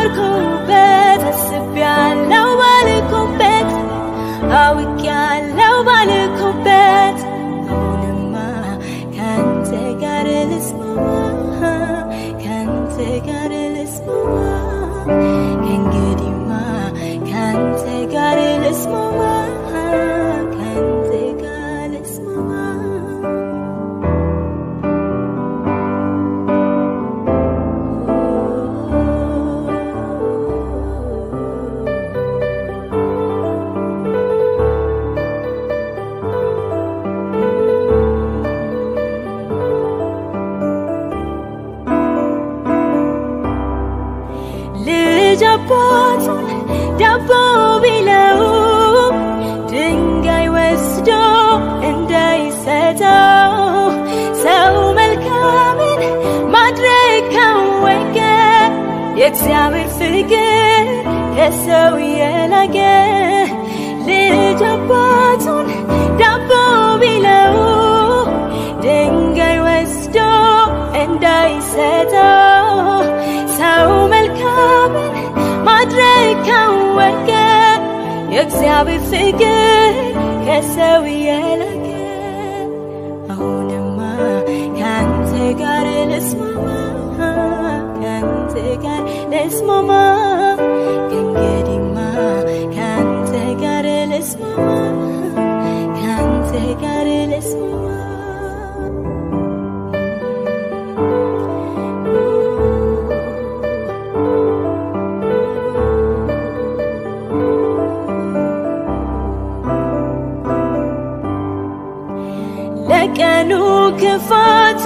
ኖርኩበት አስቤያለሁ ባልኩበት አውቄያለሁ ባልኩበት አሁንማ ከአንተ ጋር ልስማማ ከአንተ ጋር ልስማማ ከእንግዲህማ ከአንተ ጋር ልስማማ ከአንተ ጋር ልስማማ ልጅ አባቱን ዳቦ ቢለው ድንጋይ ወስዶ እንዳይሰጠው ሰው መልካምን ማድረግ ካወቀ የእግዚአብሔር ፍቅር ከሰው የላቀ ልጅ አባቱን ዳቦ ቢለው ድንጋይ ወስዶ እንዳይሰጠው ሰው መልካምን ማድረግ ካወቀ የእግዚአብሔር ፍቅር ከሰው የላቀ አሁንማ ከአንተ ጋር ልስማማ ከአንተ ጋር ልስማማ ከእንግዲህማ ከአንተ ጋር ልስማማ ከአንተ ጋር ልስማማ ለቀኑ ክፋቱ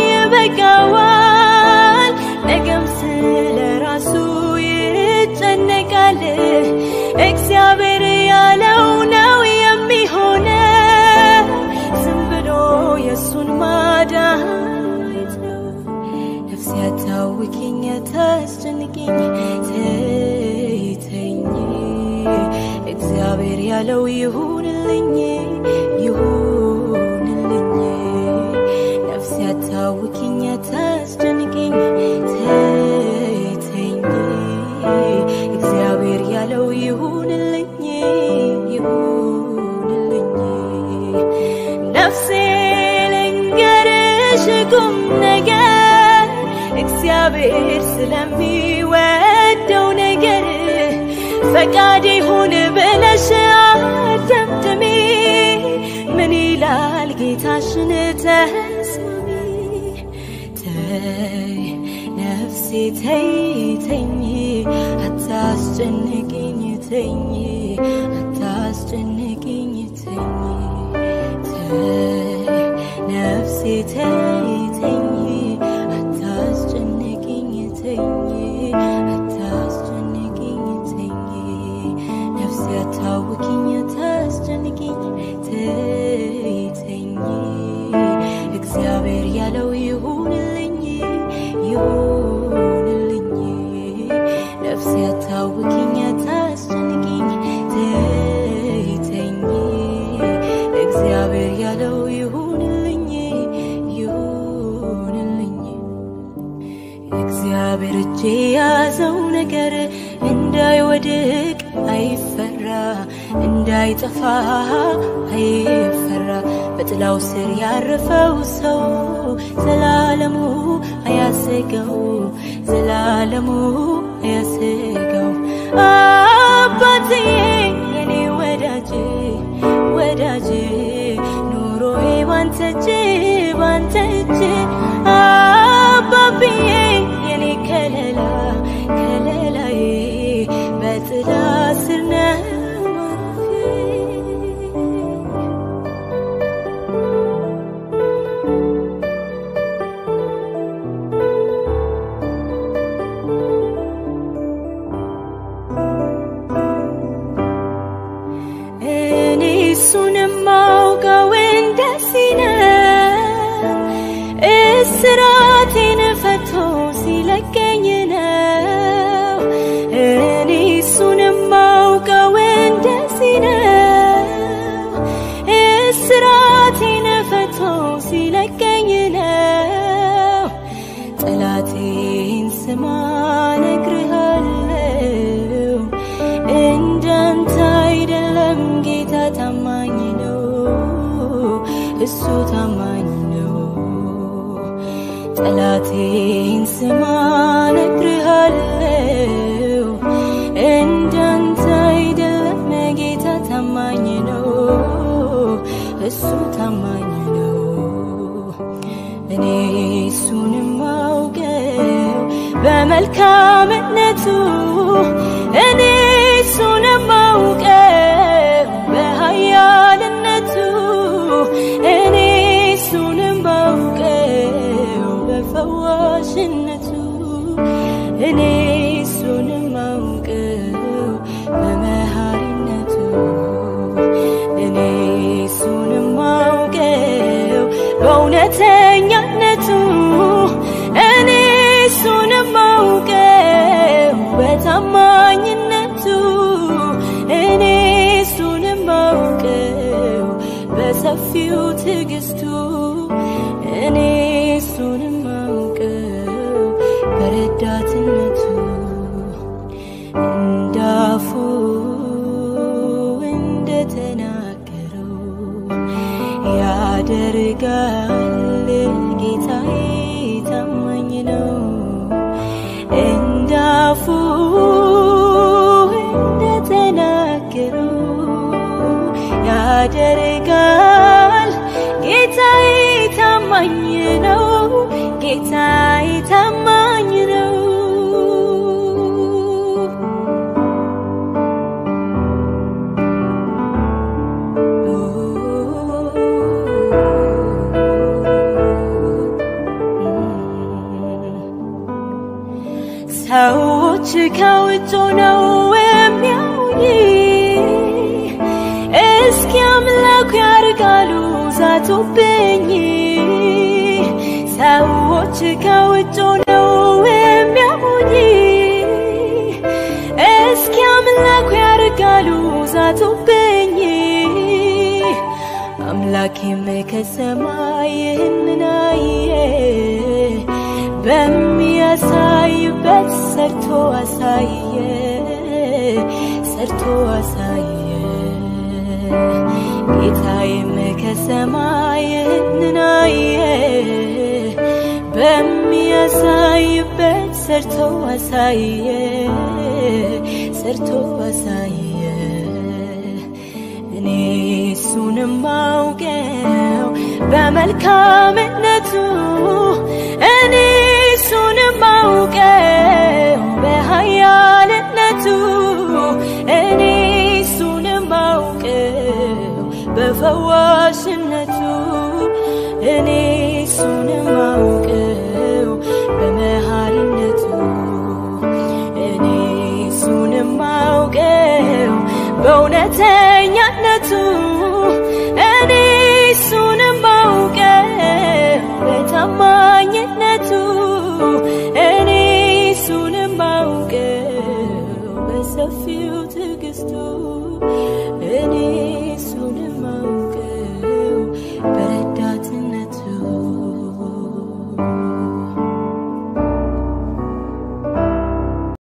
ይበቃዋል፣ ነገም ስለ ራሱ ይጨነቃል። እግዚአብሔር ያለው ነው የሚሆነው፣ ዝም ብሎ የእሱን ማዳን ነው። ነፍሴ አታውኪኝ አታስጨንቂኝ ተይተኝ እግዚአብሔር ያለው ይሁንልኝ ይሁንልኝ ነፍሴ አታውኪኝ አታስጨንቂኝ ተይተኝ እግዚአብሔር ያለው ይሁንልኝ ይሁንልኝ ነፍሴ ልንገርሽ ቁም ነገር እግዚአብሔር ስለሚወደው ነገር ፈቃድ ይሁን ብለሽ አደምድሚ ምን ይላል ጌታሽን ተስማሚ ተይ ነፍሴ ተይ ተኝ አታስጨንቅኝ ተኝ አታስጨንቅኝ ተኝ ተይ ነፍሴ ተይ ተኝ አታስጨንቅኝ ተኝ አታስጨንቅኝ ተኝ ነፍሴ አታውኪኝ አታስጨንቅኝ ተይ ተኝ እግዚአብሔር ያለው ይሁንልኝ ይሁንልኝ ነፍሴ አታውኪኝ አታስጨንቅኝ ተይ ተኝ እግዚአብሔር ያለው ይሁንልኝ ይሁንልኝ እግዚአብሔር እጅ የያዘው ነገር እንዳይወድቅ አይፈራ፣ እንዳይጠፋ አይፈራ። በጥላው ስር ያረፈው ሰው ዘላለሙ አያሰገው፣ ዘላለሙ አያሰገው። አባትዬ የኔ ወዳጅ ወዳጅ ኑሮዬ ባንተ እጅ ባንተ እጅ አባብዬ የኔ ከለላ ከለላዬ በጥላ ስር ነው ማረፊያዬ። እኔ እሱን ማውቀው እንደዚህ ነው እሱ ታማኝ ነው። ጠላቴን ስማ ነግርሃለው፣ እንዳንተ አይደለም ጌታ ታማኝ ነው፣ እሱ ታማኝ ነው። እኔ እሱንም አውቀው በመልካምነቱ እኔ እሱንም አውቀው በኃያልነቱ እኔ እሱንም አውቀው በፈዋሽነቱ እኔ እሱንም አውቀው በመሐሪነቱ እኔ እሱንም አውቀው በእውነተኛነቱ እኔ እሱንም አውቀው በታማኝነቱ እኔ እሱንም አውቀው በሰፊው ትዕግስቱ እኔ እሱንም አውቀው በረዳትነቱ እንዳፉ እንደተናገረው ያደርጋል ጌታዬ ታማኝ ነው። እንዳፉ እንደተናገረው ያደርጋል ጌታዬ ታማኝ ነው። ጌታዬ ታማኝ ነው። ሰዎች ከውጭ ነው የሚያዩኝ፣ እስኪ አምላኩ ያርጋሉ ዛቱብኝ። ሰዎች ከውጭ ነው የሚያዩኝ፣ እስኪ አምላኩ ያርጋሉ ዛቱብኝ። አምላኬም ከሰማይ ይህንን አየ በሚያሳይበት ሰርቶ አሳየ ሰርቶ አሳየ ጌታዬም ከሰማይ ይህንን አየ በሚያሳይበት ሰርቶ አሳየ ሰርቶ አሳየ እኔ እሱንም አውቀው በመልካምነቱ እኔ እሱንም አውቀው በኃያልነቱ እኔ እሱንም አውቀው በፈዋሽነቱ እኔ እሱንም አውቀው በመሐሪነቱ እኔ እሱንም አውቀው በእውነተኛነቱ እኔ እሱንም አውቀው በታማኝነቱ እኔ እሱንም አውቀው በሰፊው ትዕግስቱ እኔ እሱንም አውቀው